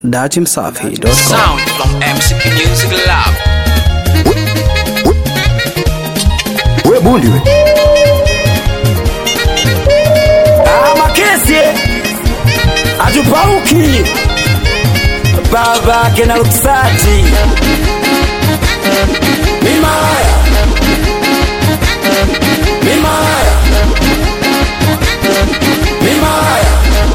datimsafi.com. Sound from MCP Music Lab. we bundi we Ah, makesi atupauki baba kena luksati mimaya mimaya mimaya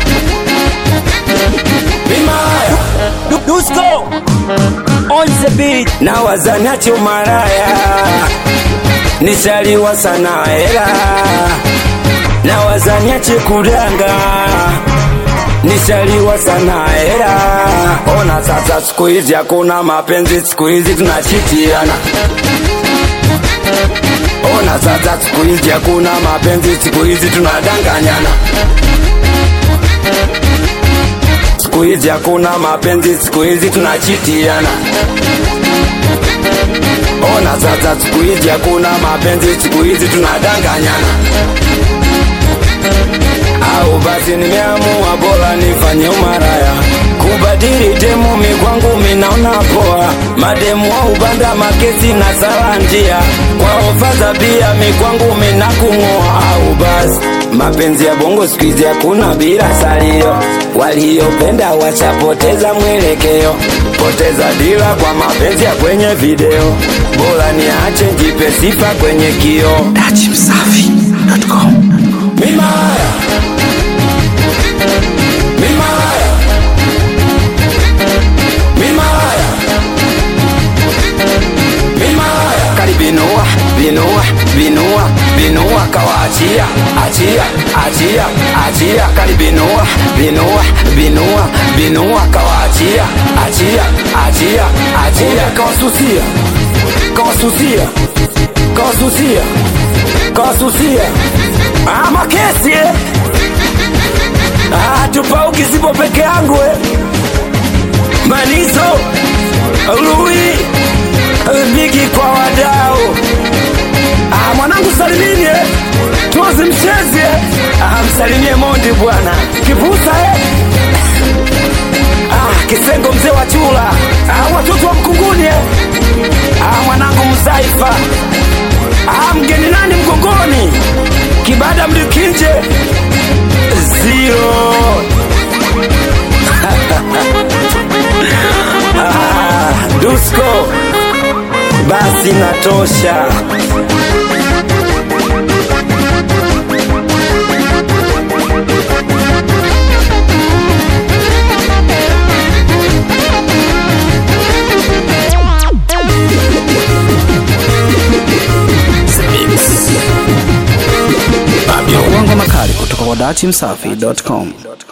mimaya dusko on the beat na wazanacho maraya nishaliwa sana hela na wazaniache kudanga nishaliwa sana hela ona sasa siku hizi hakuna mapenzi siku hizi tunachitiana ona sasa siku hizi hakuna mapenzi siku hizi tunadanganyana siku hizi hakuna mapenzi siku hizi tunachitiana ona sasa siku hizi hakuna mapenzi siku hizi tunadanganyana au basi nimeamua bora nifanye umaraya kubadili demu mikwangu minaona poa mademu wa ubanda makesi na sala njia kwa ofa za bia mikwangu minakung'oa au basi mapenzi ya bongo siku hizi hakuna bila salio waliopenda wachapoteza mwelekeo poteza dila kwa mapenzi ya kwenye video bora niache njipe sifa kwenye kio datimsafi.com. mimaya mimaya mimaya mimaya karibinua binua binua binua kawaachia achia achia achia karibinua binua binua binua kawaachia achia achia achia kawasusia kawasusia kawasusia kawasusia ah, makesi eh? ah, tupauki sipo peke yangu eh? manizo lui bigi kwa wadao ah, mwanangu salimini eh? tuozi mchezi eh? ah, msalimie mondi bwana kipusa eh? ah, kisengo mzee wa chula ah, watoto wa mkunguni eh? ah, mwanangu mzaifa ah, mgeni nani mgongoni kibada mlikinje zero ah, dusko basi natosha Uongo makali kutoka kwa datimsafi.com.